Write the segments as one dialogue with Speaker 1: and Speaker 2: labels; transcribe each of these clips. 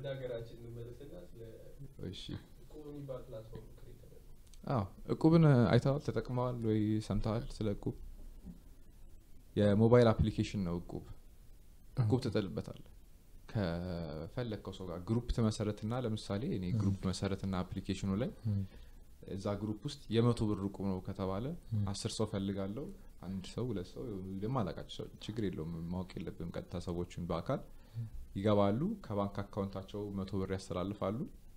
Speaker 1: ወደ ሀገራችን እንመለስና ስለ
Speaker 2: እሺ
Speaker 1: እቁብ የሚባል ፕላትፎርም ክሬት ተደርጎ
Speaker 2: አዎ እቁብን አይተዋል ተጠቅመዋል ወይ ሰምተዋል ስለ እቁብ የሞባይል አፕሊኬሽን ነው እቁብ እቁብ ትጥልበታል ከፈለግከው ሰው ጋር ግሩፕ ትመሰረትና ለምሳሌ እኔ ግሩፕ መሰረትና አፕሊኬሽኑ ላይ እዛ ግሩፕ ውስጥ የመቶ ብር እቁብ ነው ከተባለ አስር ሰው ፈልጋለሁ አንድ ሰው ሁለት ሰው ደግሞ አላቃቸው ሰው ችግር የለውም ማወቅ የለብም ቀጥታ ሰዎችን በአካል ይገባሉ ከባንክ አካውንታቸው መቶ ብር ያስተላልፋሉ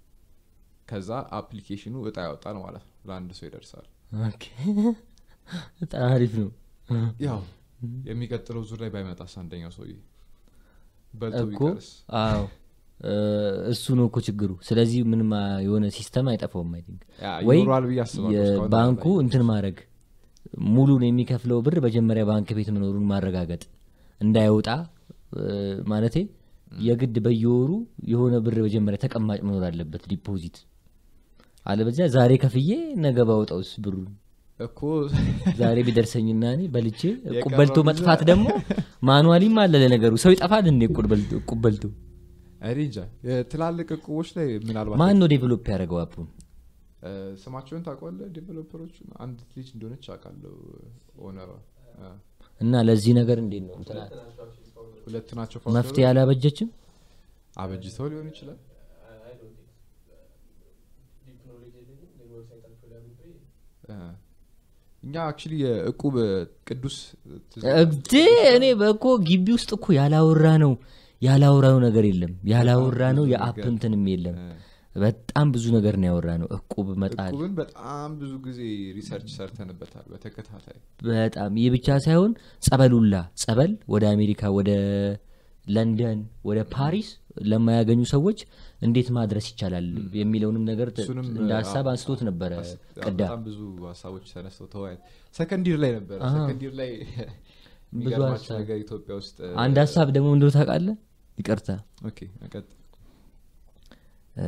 Speaker 2: ከዛ አፕሊኬሽኑ እጣ ያወጣል ማለት ነው ለአንድ ሰው ይደርሳል
Speaker 3: ኦኬ። በጣም አሪፍ ነው
Speaker 2: ያው የሚቀጥለው ዙር ላይ ባይመጣስ አንደኛው ሰውዬ በልቶ
Speaker 3: እኮ
Speaker 2: ቢቀርስ
Speaker 3: አዎ እ፣ እሱ ነው እኮ ችግሩ ስለዚህ ምንም አ፣ የሆነ ሲስተም አይጠፋውም አይ ቲንክ
Speaker 2: ያ
Speaker 3: ወይ
Speaker 2: ይኖረዋል ብዬ አስባለሁ እስካሁን
Speaker 3: የባንኩ
Speaker 2: ላይ።
Speaker 3: እንትን ማድረግ ሙሉን የሚከፍለው ብር መጀመሪያ ባንክ ቤት መኖሩን ማረጋገጥ እንዳይወጣ እ፣ ማለቴ የግድ በየወሩ የሆነ ብር መጀመሪያ ተቀማጭ መኖር አለበት ዲፖዚት አለበዚያ ዛሬ ከፍዬ ነገ ባወጣውስ ብሩን
Speaker 2: እኮ
Speaker 3: ዛሬ ቢደርሰኝና እኔ በልቼ እቁብ
Speaker 2: የቀረው
Speaker 3: በልቶ
Speaker 2: ብዙ-
Speaker 3: መጥፋት ደግሞ ማኑዋሊም አለ ለነገሩ ሰው ይጠፋል እንዴ እቁብ በልቶ- እቁብ በልቶ
Speaker 2: እኔ እንጃ የትላልቅ እቁቦች ላይ ምናልባት
Speaker 3: ማን ነው ዴቨሎፕ ያደረገው አፑን
Speaker 2: እ፣ ስማቸውን ታውቀዋለህ ዴቨሎፐሮቹ አንድ ልጅ እንደሆነች አውቃለሁ ኦነሯ እ፣
Speaker 3: እና ለዚህ ነገር እንዴት ነው እንትና
Speaker 2: ሁለት ናቸው
Speaker 3: መፍትሄ አላበጀችም
Speaker 2: አበጅተው ሊሆን ይችላል
Speaker 1: አይ ዶንት ቲንክ ዲፕ ኖሌጅ የለኝም ግን ዌብሳይታቸው ላይ አምጥቼ
Speaker 2: እ፣ እኛ አክቹሊ የእቁብ ቅዱስ ትዝ-
Speaker 3: እግዴ እኔ በእኮ ግቢ ውስጥ እኮ ያላወራ ነው ያላወራው ነገር የለም ያላወራ ነው
Speaker 2: ብዙ
Speaker 3: የአፕ
Speaker 2: ነገር።
Speaker 3: እንትንም የለም
Speaker 2: እ፣
Speaker 3: በጣም ብዙ ነገር ነው ያወራ ነው እቁብ መጣል
Speaker 2: እቁብን በጣም ብዙ ጊዜ ሪሰርች ሰርተንበታል በተከታታይ
Speaker 3: በጣም ይህ ብቻ ሳይሆን ጸበሉላ ጸበል ወደ አሜሪካ ወደ ለንደን ወደ ፓሪስ ለማያገኙ ሰዎች እንዴት ማድረስ ይቻላል የሚለውንም ነገር ት-
Speaker 2: እሱንም
Speaker 3: እንደ
Speaker 2: አ-
Speaker 3: ሀሳብ አንስቶት ነበረ
Speaker 2: አስ-
Speaker 3: ቅዳ
Speaker 2: በጣም ብዙ ሀሳቦች ተነስተው ተወያይ ሰከንዲር ላይ ነበረ
Speaker 3: አሃ።
Speaker 2: ሰከንዲር ላይ የሚገርማቸው
Speaker 3: ሀሳብ።
Speaker 2: ነገር ኢትዮጵያ ውስጥ እ፣
Speaker 3: አንድ ሀሳብ ደግሞ እንደው ታውቃለህ ይቅርታ
Speaker 2: ኦኬ ቀጥ
Speaker 3: እ፣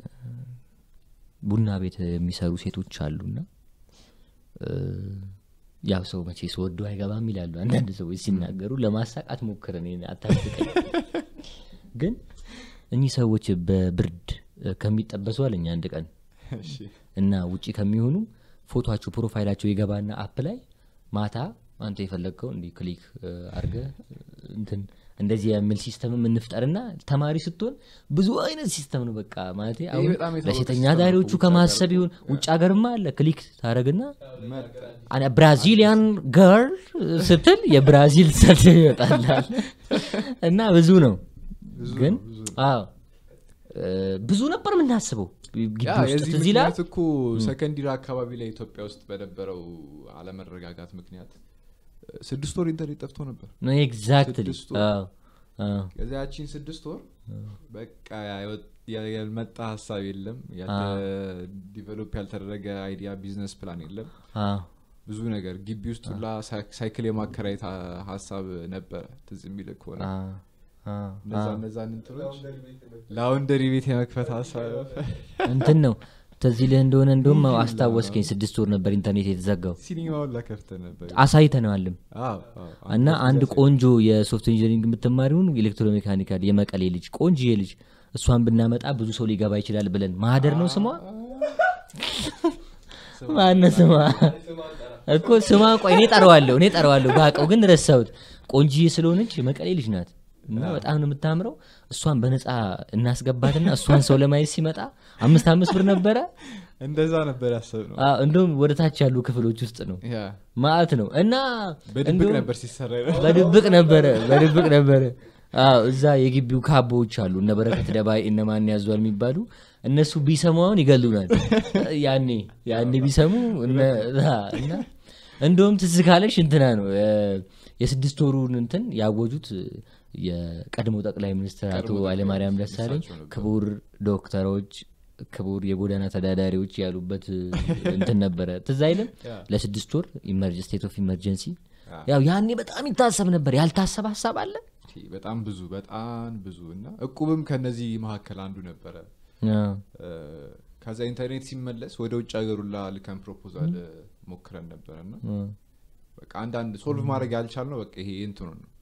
Speaker 3: ቡና ቤት የሚሰሩ ሴቶች አሉና እ፣ ያው ሰው መቼ ስወዱ አይገባም ይላሉ አንዳንድ ሰዎች ሲናገሩ ለማሳቃት ሞክር እኔን አታስቀኝ ግን እኚህ ሰዎች በብርድ እ፣ ከሚጠበሱ አለኝ አንድ ቀን
Speaker 2: እሺ
Speaker 3: እና ውጪ ከሚሆኑ ፎቶቸው ፕሮፋይላቸው ይገባና አፕ ላይ ማታ አንተ የፈለግከው እንዲህ ክሊክ አርገ እንትን እንደዚህ የሚል ሲስተም እንፍጠርና ተማሪ ስትሆን ብዙ አይነት ሲስተም ነው በቃ ማለት አሁን
Speaker 2: በጣም የታወቀ
Speaker 3: ለሴተኛ
Speaker 2: ሲስተም ነው
Speaker 3: ዳሪዎቹ
Speaker 2: እኮ ውጭ
Speaker 3: ከማሰብ
Speaker 2: ሀገር
Speaker 3: ይሁን ውጭ ሀገርማ አለ ክሊክ ታደረግና
Speaker 2: መጣ
Speaker 3: አነ ብራዚሊያን ገርል ስትል የብራዚል ሰልፍ ይወጣላል እና ብዙ ነው
Speaker 2: ብዙ
Speaker 3: ግን
Speaker 2: ነው፣ ብዙ ነው።
Speaker 3: አዎ እ፣ ብዙ ነበር የምናስበው ግቢ
Speaker 2: ያ
Speaker 3: ውስጥ
Speaker 2: የዚህ
Speaker 3: ትዝ ይላል
Speaker 2: ምክንያት እኮ ሰከንዲር አካባቢ ላይ ኢትዮጵያ ውስጥ በነበረው አለመረጋጋት ምክንያት እ፣ ስድስት ወር ኢንተርኔት ጠፍቶ ነበር
Speaker 3: ኤግዛክትሊ
Speaker 2: ስድስት ወር። ከዚያ ያቺን ስድስት ወር በቃ ያወጥ- ያ- ያልመጣ ሀሳብ የለም ዲቨሎፕ ያልተደረገ አይዲያ ቢዝነስ ፕላን የለም ብዙ ነገር ግቢ ውስጥ ሁላ ሳይ- ሳይክል የማከራየት ሀ- ሀሳብ ነበረ ትዝ የሚል ከሆነ እነዛ እነዛን እንትኖች ላውንደሪ ቤት የመክፈት ሀሳብ
Speaker 3: እንትን ነው ተዚህ ልህ እንደሆነ እንደውም አስታወስከኝ ስድስት ወር ነበር ኢንተርኔት የተዘጋው
Speaker 2: ሲኒማውን ላከፍተ ነበር
Speaker 3: አሳይተነዋልም
Speaker 2: አዎ፣ አዎ።
Speaker 3: እና
Speaker 2: አንድ
Speaker 3: አንድ
Speaker 2: ያሳይ-
Speaker 3: ቆንጆ የሶፍት ኢንጂኒሪንግ የምትማሪውን ኤሌክትሮሜካኒካል የመቀሌ ልጅ ቆንጆዬ ልጅ እሷን ብናመጣ ብዙ ሰው ሊገባ ይችላል ብለን ማህደር ነው ስሟ ማነ ስሟ እኮ ስሟ ቆይ እኔ ጠረዋለሁ እኔ ጠረዋለሁ ባቀው ግን ረሳሁት ቆንጂዬ ስለሆነች የመቀሌ ልጅ ናት እና በጣም ነው የምታምረው እሷን በነፃ እናስገባትና እሷን ሰው ለማየት ሲመጣ አምስት አምስት ብር ነበረ
Speaker 2: እንደዛ ነበር ያሰብ ነው
Speaker 3: አዎ፣ እንደውም ወደ ታች ያሉ ክፍሎች ውስጥ ነው
Speaker 2: ያ
Speaker 3: ማለት ነው እና
Speaker 2: በድብቅ
Speaker 3: እንደውም-
Speaker 2: ነበር ሲሰራ የነበረው።
Speaker 3: በድብቅ ነበረ በድብቅ ነበረ አዎ እዛ የግቢው ካቦዎች አሉ እነ በረከት ደባይ እነ ማን ያዟል የሚባሉ እነሱ ቢሰሙ አሁን ይገሉናል ያኔ ያኔ ቢሰሙ እነ- አ፣ እና እንደውም ትዝ ካለሽ እንትና ነው እ፣ የስድስት ወሩን እንትን ያወጁት የቀድሞ ጠቅላይ ሚኒስትር አቶ
Speaker 2: ቀድሞ ጠቅላይ
Speaker 3: ኃይለማርያም
Speaker 2: ሚኒስትር
Speaker 3: ደሳለኝ
Speaker 2: እሳቸው ነበሩ።
Speaker 3: ክቡር ዶክተሮች ክቡር የጎዳና ተዳዳሪዎች ያሉበት እንትን ነበረ ትዝ አይልም
Speaker 2: ያ።
Speaker 3: ለስድስት ወር ስቴት ኦፍ ኢመርጀንሲ
Speaker 2: ያ።
Speaker 3: ያው ያኔ በጣም ይታሰብ ነበር ያልታሰበ ሀሳብ አለ
Speaker 2: በጣም ብዙ በጣም ብዙ እና እቁብም ከነዚህ መካከል አንዱ ነበረ
Speaker 3: አዎ።
Speaker 2: እ፣ ከዛ ኢንተርኔት ሲመለስ ወደ ውጭ ሀገር ሁላ ልከን ፕሮፖዛል ሞክረን ነበረ እና
Speaker 3: አዎ።
Speaker 2: በቃ አንዳንድ ሶልቭ ማድረግ ያልቻል ነው በቃ ይሄ እንትኑ ነው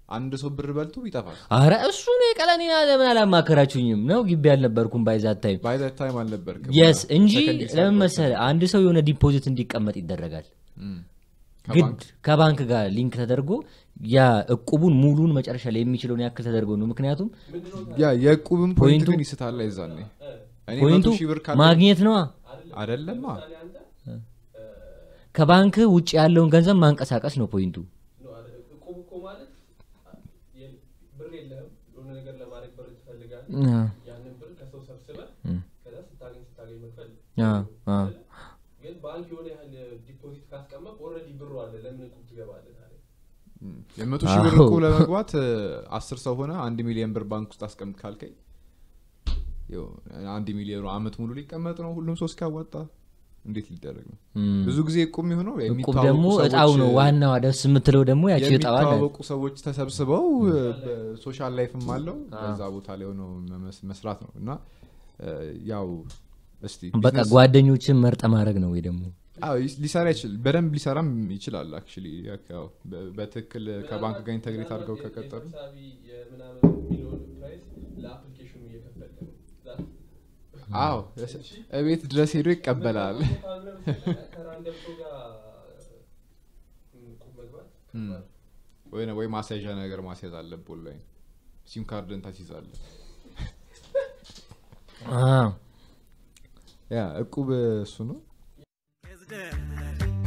Speaker 2: አንድ ሰው ብር በልቶ ይጠፋል
Speaker 3: አረ እሱ ነው የቀለኔና ለምን አላማከራችሁኝም ነው ግቢ አልነበርኩም ባይዛት ታይም
Speaker 2: ባይ ዘ ታይም አልነበርክም
Speaker 3: የስ እንጂ
Speaker 2: Second year
Speaker 3: ለምን
Speaker 2: ሳይሆን
Speaker 3: መሰለ አንድ ሰው የሆነ ዲፖዚት እንዲቀመጥ ይደረጋል
Speaker 2: እም።
Speaker 3: ግድ
Speaker 2: ከባንክ
Speaker 3: ከባንክ ጋር ሊንክ ተደርጎ ያ እቁቡን ሙሉን መጨረሻ ላይ የሚችለውን ያክል ተደርጎ ነው ምክንያቱም
Speaker 2: ያ የዕቁብን ፖይንት
Speaker 3: ፖይንቱ-
Speaker 2: ግን ይስታል አይዛኔ እኔ
Speaker 3: ፖይንቱ
Speaker 2: መቶ ሺህ ብር ካለ
Speaker 3: ማግኘት ነዋ
Speaker 2: አይደለማ
Speaker 1: ለምሳሌ አንተ
Speaker 3: ከባንክ ውጭ ያለውን ገንዘብ ማንቀሳቀስ ነው ፖይንቱ
Speaker 1: ነው አይደል? እቁብ እኮ ማለት የ- ብር የለህም የሆነ ነገር ለማድረግ ብር ትፈልጋለህ
Speaker 3: አ፣
Speaker 1: ያንን ብር ከሰው ሰብስበህ
Speaker 3: እም፣
Speaker 1: ከዛ ስታገኝ ስታገኝ መክፈል
Speaker 3: አ፣ አ።
Speaker 1: አይደለ? ግን ባንክ የሆነ ያህል ዲፖዚት ካስቀመጥ ኦልሬዲ ብሩ አለ ለምን እቁብ ትገባለህ ታዲያ
Speaker 2: እም። የመቶ ሺህ ብር
Speaker 3: አዎ።
Speaker 2: ዕቁብ ለመግባት እ፣ አስር ሰው ሆነ አንድ ሚሊዮን ብር ባንክ ውስጥ አስቀምጥ ካልከኝ ያው አንድ ሚሊዮኑ አመት ሙሉ ሊቀመጥ ነው ሁሉም ሰው እስኪያዋጣ እንዴት ሊደረግ ነው
Speaker 3: እም።
Speaker 2: ብዙ ጊዜ ዕቁብ የሚሆነው
Speaker 3: እቁብ
Speaker 2: የሚተዋወቁ
Speaker 3: ደግሞ
Speaker 2: ሰዎች-
Speaker 3: እጣው ነው ዋናዋ ደስ የምትለው ደግሞ ያቺ እጣዋ ናት።
Speaker 2: የሚተዋወቁ ሰዎች ተሰብስበው በሶሻል ላይፍም አለው በዛ ቦታ ላይ ሆነው መመስ- መስራት ነው እና እ፣ ያው እስቲ
Speaker 3: በቃ
Speaker 2: ቢዝነስ-
Speaker 3: ጓደኞችን መርጠ ማድረግ ነው ወይ ደግሞ
Speaker 2: አዎ፣ ይስ- ሊሰራ ይችል በደንብ ሊሰራም ይችላል አክቹሊ በትክክል ከባንክ ጋር ኢንተግሬት አድርገው
Speaker 1: የ-
Speaker 2: ከቀጠሉ
Speaker 1: የሰብሳቢ የምናምን የሚለውን ፕራይስ ለአፕሊኬሽኑ እየከፈልክ ነው ዛ-
Speaker 2: አዎ እቤት ድረስ ሄዶ ይቀበላል
Speaker 1: ከራንደም ሰው ጋር እቁብ መግባት
Speaker 2: እም። ወይ ወይ ማስያዣ ነገር ማስያዝ አለብህ ኦንላይን ሲም ካርድን ታስይዛለህ
Speaker 3: አ፣
Speaker 2: ያ እቁብ እሱ ነው
Speaker 4: Is dead.